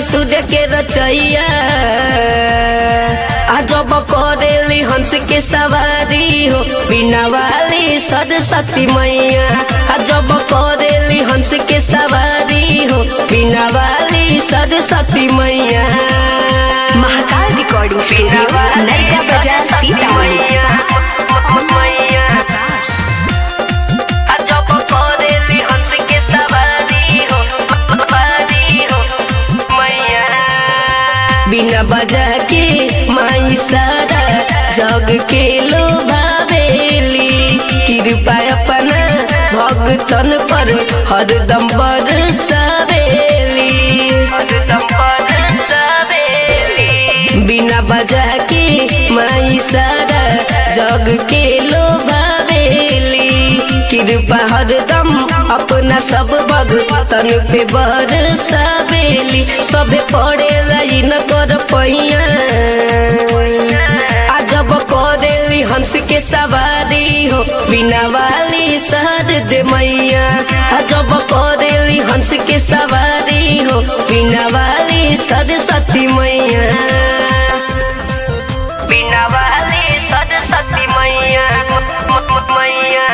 सूर्य के रचैया अजब करेली हंस के सवारी हो बिना वाली सरस्वती मैया अजब करेली हंस के सवारी हो बिना वाली सरस्वती मैया महाकाल रिकॉर्डिंग स्टूडियो नरका बाजार सीतामढ़ी अजब करेली हंस के सवारी हो सवारी हो मैया बिना बजा के माई सारा जग के लोभावेली कृपा अपना भगतन पर हरदम बरसावेली हरदम बरसावेली बिना बजा के माई सारा जग के लोभावेली कृपा हरदम अपना सब भगतन पे बरसावेली सबे पड़े लाइन कर पैया अजब करेली हंस के सवारी हो बिना वाली शहर दे मैया अजब करेली हंस के सवारी हो बिना वाली सरस्वती मैया बिना वाली सरस्वती मैया मैया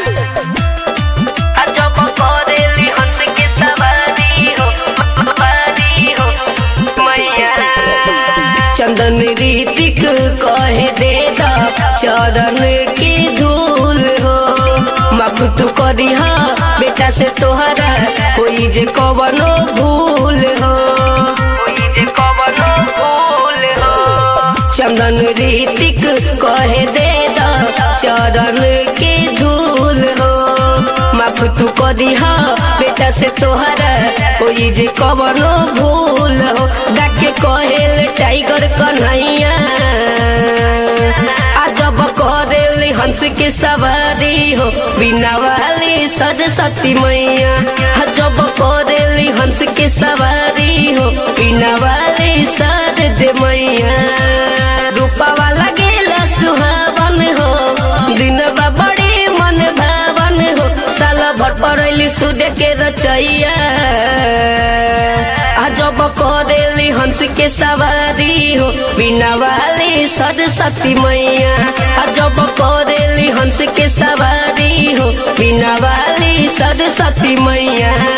अजब करेली हंस के सवारी हो सवारी हो मैया चंदन रीतिक कहे दे दा चरण की धूल हो माफ तू करी हा बेटा से तोहरा कोई जे कवनो भूल हो कोई जे कवनो भूल हो चंदन रीतिक कहे दे दा चरण के धूल हो माफ तू करी हा बेटा से तोहरा कोई जे कवनो भूल हो डाके कहेल टाइगर कन्हैया अजब करेली हंस के सवारी हो बिना वाली सरस्वती मैया अजब करेली हंस के सवारी हो बिना वाली सरद मैया रूपवा लगेला सुहावन हो दिनवा बड़ी मन भावन हो साल भर पड़ैली सूर्य के रचैया अजब करेली हंस के सवारी हो बिना वाली सरस्वती मैया अजब करेली हंस के सवारी हो बिना वाली सरस्वती मैया